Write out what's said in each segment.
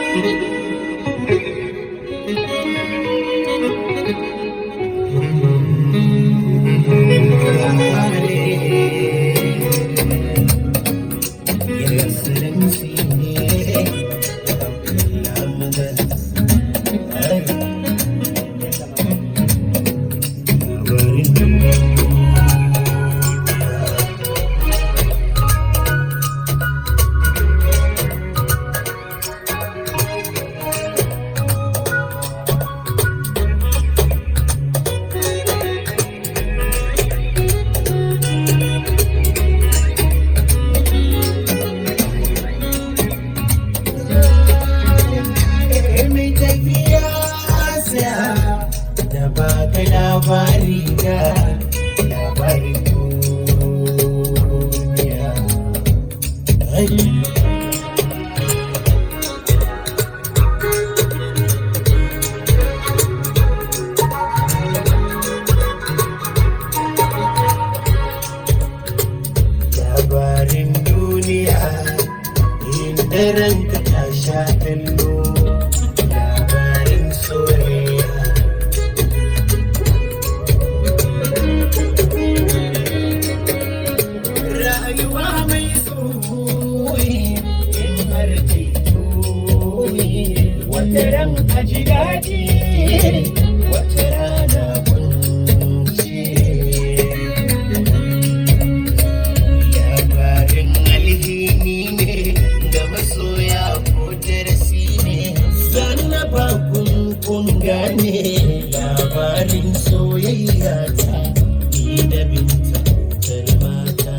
mai tafiya sa da ba ka labari ga labarin duniya. Ai, Labarin duniya inda ranka ta sha kallo labarin soyayya rayuwa mai tsoyi in har titoyi wata ran a ji daɗi wata rana kunci labarin alhini ne da masoya ko darasi ne zanna ba kun kun gane labarin soyayya ta ni da binta kalmata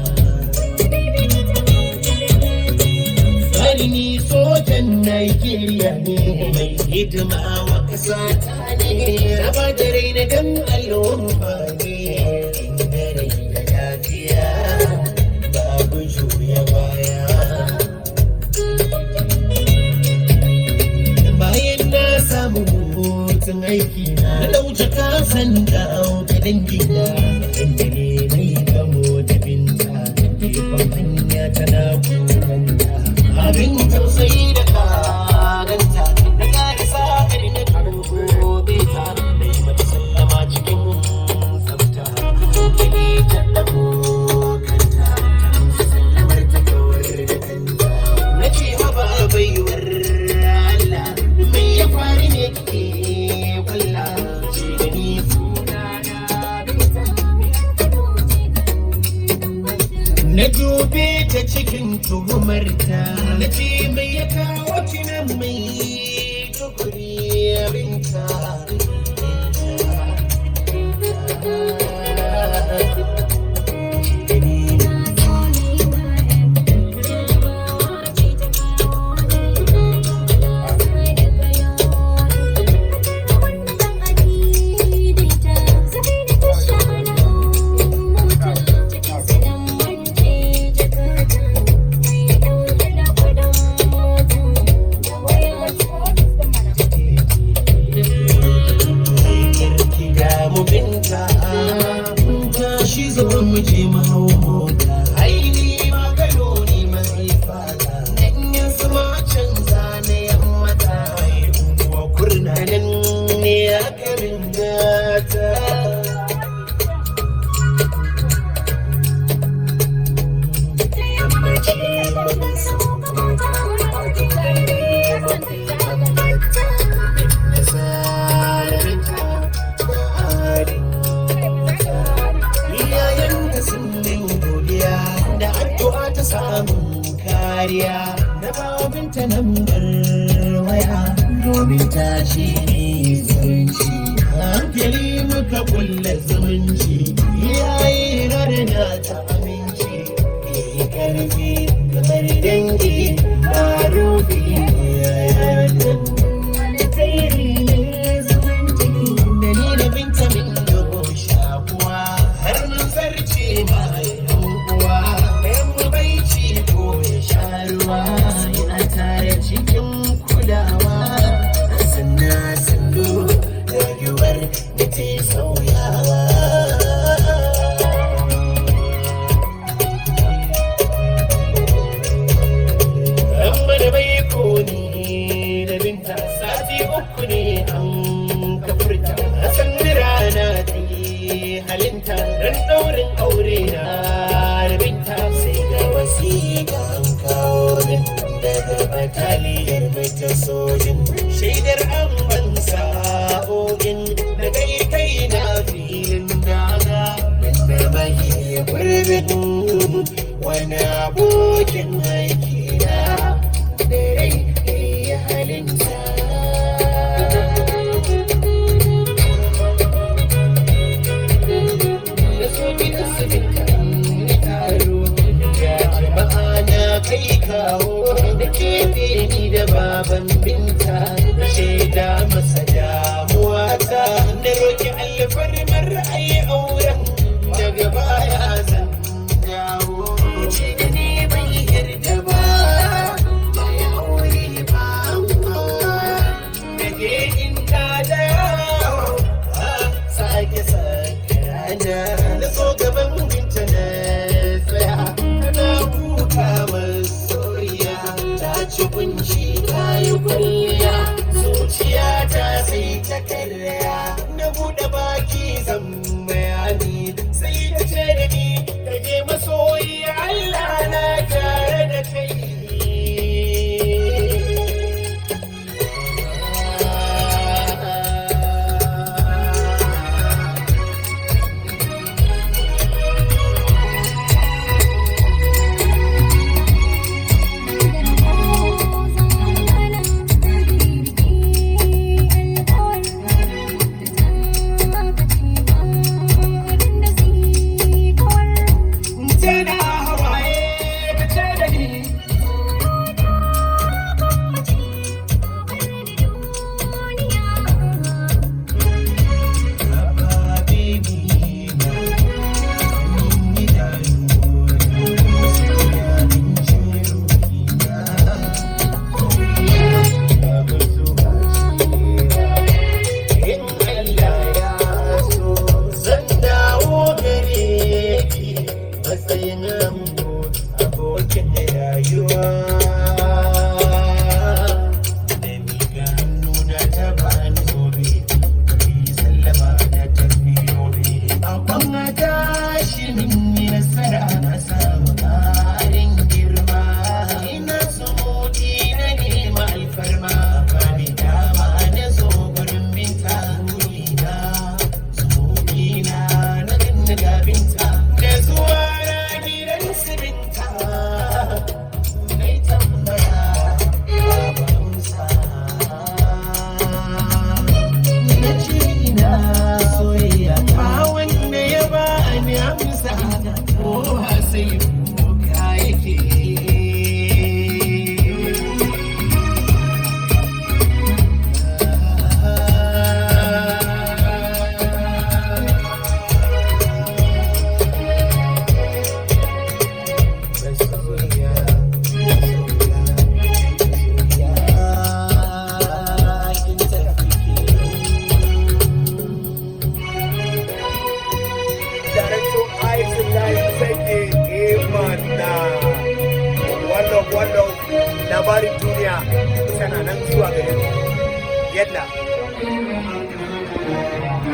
Sarni sojan Najeriya ne mai hidima wa ƙasa ta ne raba da raina don al'umma ne inda rai da lafiya babu juya baya bayan na samu hutun aiki na dauce kasan da auka dangi na inda ne mai gamo da binta gefen hanya tana kukanta abin tausayi da karanta na kare sa'ar na karbo beta na yi mata sallama cikin tsafta take ta ɗago kanta ta amsa sallamar ta kawar da kanta na ce haba baiwar Allah mai ya faru ne ke kwalla ce da ni suna na dube ta cikin tuhumarta na ce mai ya kawo kinan mai tukuri abinta karki da mu binta ta shi zo mu je mu hau mota aini ma gado ni mai fata nan su ma canza na yammata ai unguwa kurna nan ne a garin gata Iyayen da sun min godiya da addu'a ta samun kariya da babinta nan waya domin ta ce ni zumunci hankali muka kulle zumunci iyaye na da na ta aminci ke karfi kamar dangi ba rufi iyayen da ni da binta min dogo shakuwa har mun zarce ma yan uwa ɗayan mu bai ci ko ya sha ruwa yana tare cikin kulawa sannan sandu rayuwar da ta sauyawa Amma da bai bataliyar mai ta sojin shaidar an ban sa'o'in da kai kai na filin daga da bai gurbin wani abokin aiki na da rai ya halinta da so gida su taro ya jama'a na kai kawo da ke ni da baban binta na shaida masa damuwa ta da roki alfarmar ra'ayi auren daga baya zan dawo ce da ne bai yarda ba ya aure ba da ke inda da sake sake rana na so gaban binta na tsaya tana kuka masoyiya ta ci kunshi ta yi kwalliya zuciya ta sai ta karya na buɗe baki zan bayani sai ta ce da ni ka je masoyi Allah na tare da kai tana hawaye ta ce da ni Abokin rayuwa da miƙa hannuna ta bani gobe sallama na tafi gobe a kwamna tashi min yi nasara na samu ƙarin girma ina sumuti na nema alfarma ba ni dama na zo gurin binta na sumuti na na dinga gabinta da zuwa na gidan su binta mai tambaya babu amsa na ce ina soyayya ba wanda ya ba ni amsa ko sai kuka yake Masoya, masoya, masoya, kin tafi Director Isaac Senge Emana wannan wannan labarin duniya tana nan zuwa gare mu yadda